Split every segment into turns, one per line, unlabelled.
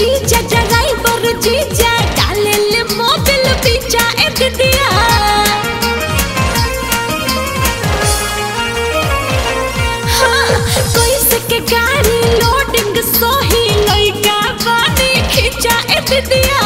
जीजा ड्राइवर जीजा डाले ले मोबिल पीछा ए दिदिया हाँ, कोई सके गाड़ी लोडिंग सोही लइका बानी खींचा ए दिदिया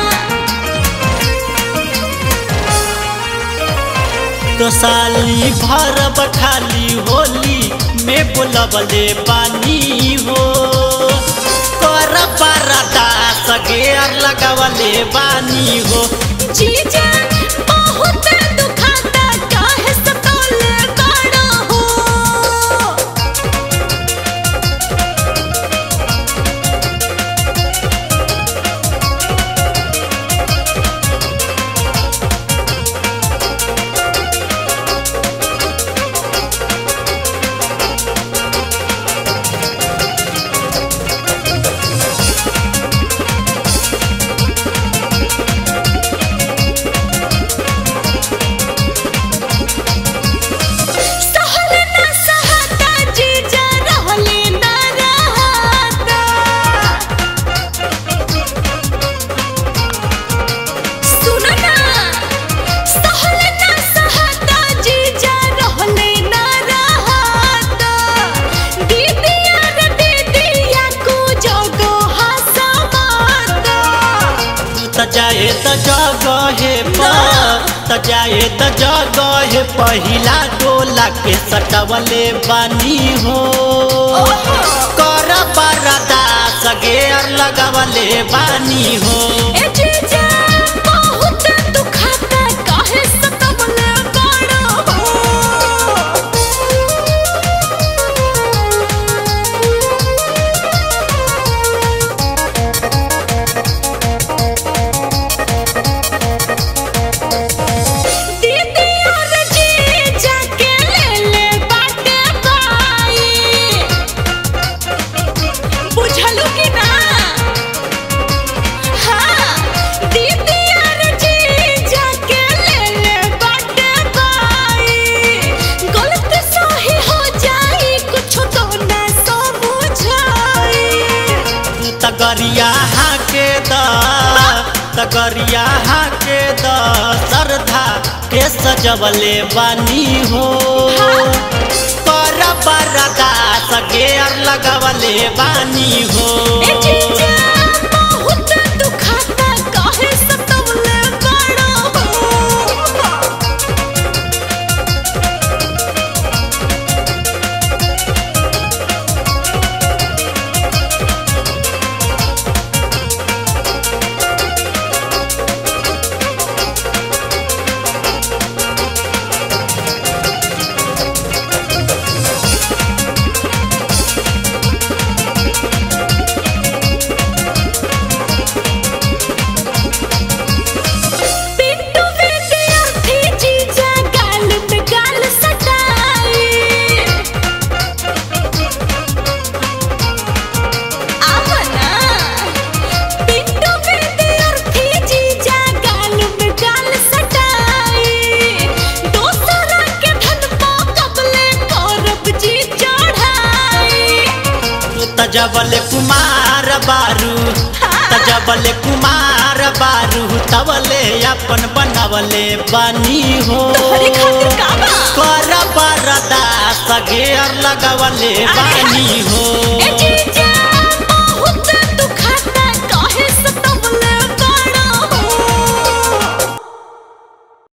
तो साली भर बखाली होली में बोलबले पानी हो कर परदा सगेर लगवले बानी हो
जीजा बहुत दुखाता काहे सतोले बाड़ा हो सहले ना सहता जीजा रहले ना रहता सुनो ना सहले ना सहता जीजा रहले ना रहता दीदिया रे दीदिया को जोगो हसमाता
त जाए त जगहे पर त जाए त जगहे पहिला डोला के सटवले बानी हो कर परदा सगेर लगवले बानी हो
ए जीजा बहुत दुखाता काहे सतवले बाड़ा हो दीदी और जीजा के ले ले बाटे बाई बुझलू कि ना हाँ दीदी और जीजा के ले ले बाटे बाई गलत सही हो जाई कुछ तो ना समझाई
तगरिया हाके द तगरिया हाके द सरधा के सजवले बानी हो कर परदा सगेर लगवले बानी हो
ए जीजा बहुत दुखाता काहे सतवले बाड़ा हो पिंटू विद्यार्थी जीजा गाल पे गाल सटाई आवना पिंटू विद्यार्थी जीजा गाल पे गाल सटाई दोसरा के धन पा कबले करब जी चढ़ाई
तजबले कुमार बारू तजबले कुमार बारू तबले अपन बनवले बानी हो
तोहरे खातिर का बा?
कर परदा सगेर लगवले
अरे
बानी